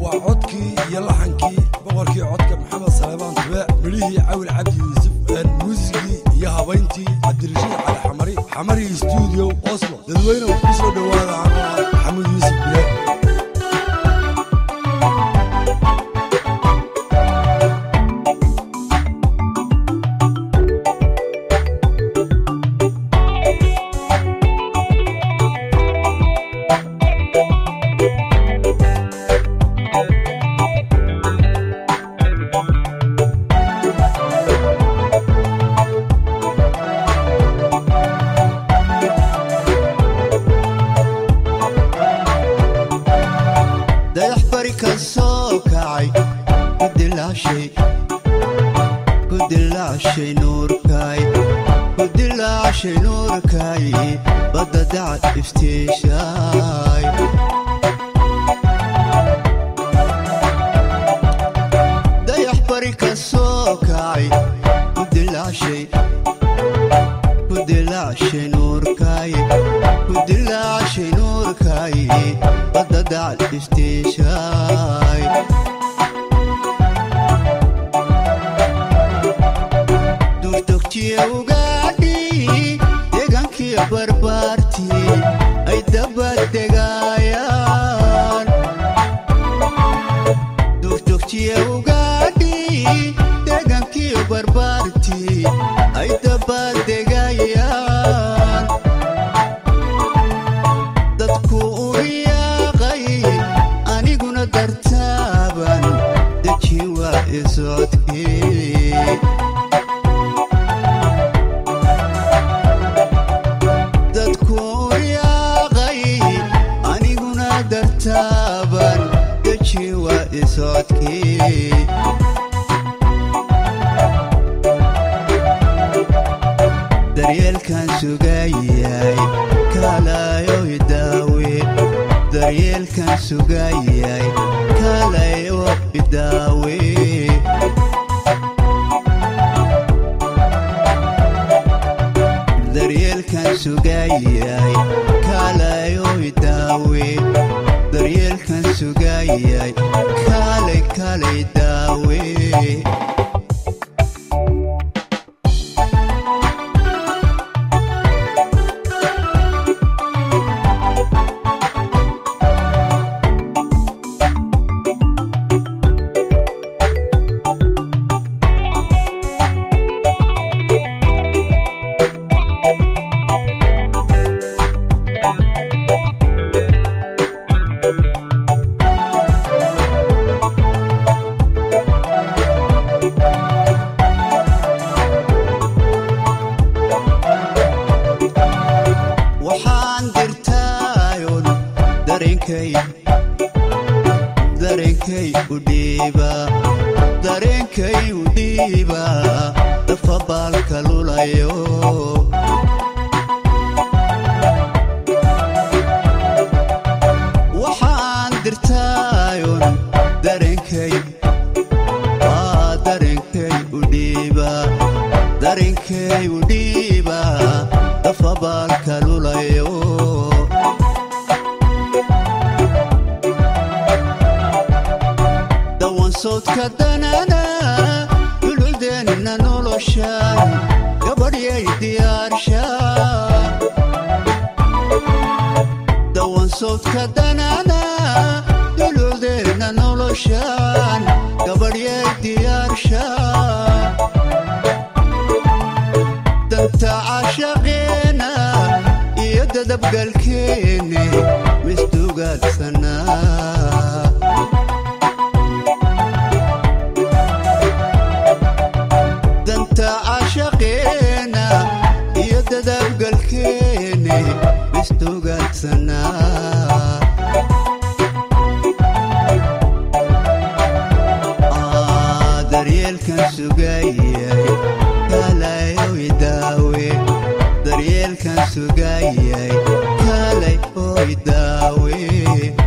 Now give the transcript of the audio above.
waa codkii iyo laxankii boqorkii codka maxamed saleebaan tubeec midhihii cawil cabdi yuusuf muusigii iyo habayntii cabdirashiid cali xamari xamari stuudio oslo dadweyne ku soo dhowaada anaa maxamed yuusuf bile dayax bari ka soo kacay ku dilaashay ku dilaashay nuurkay ku dilaashay nuurkay badda dacad iftiishaay dayax bari ka soo kacay ku dilaashay ku dilaashay nuurkay ku dilaashay nuurkay badda dacad iftiishaay duurtogtiye ugaadhi deegaankiyo barbaartii ay dabadegaayaan duurtogtiye ugaadhi deegaankiyo barbaartii ay dabadegayaan dadku u riyaaqay aniguna dartaaban deji waa isocodkii dadku u riyaaqay aniguna dartaaban deji waa isocodkii daryeelkan sugayay kaalayo idaawe daryeelkan sugayay kaalayo idaawe daryeelkan sugayay kaalayo idaawe daryeelkan sugayay kaalay kaalay daawe waxaan dirtaayon dareenkay dareenkay u dhiiba dareenkay u dhiiba dafa baalka lulayo waxaan dirtaayon dareenkay waa dareenkay u dhiiba dareenkay u dhiiba dafa baalka lulayo dawan sawdka danana duludeenna noloshan gabadhyay diyaarsha dawan sawdka danana duludeenna noloshan gabadhyay diyaarsha danta cashaqeena iyo dadabgalkeene misdugaadsanaa danta cashaqeena iyo dadabgalkeene misdugaadsanaa Ah, daryeelkan sugayay kaalayo idaawe daryeelkan sugayay kaalay oo idaawe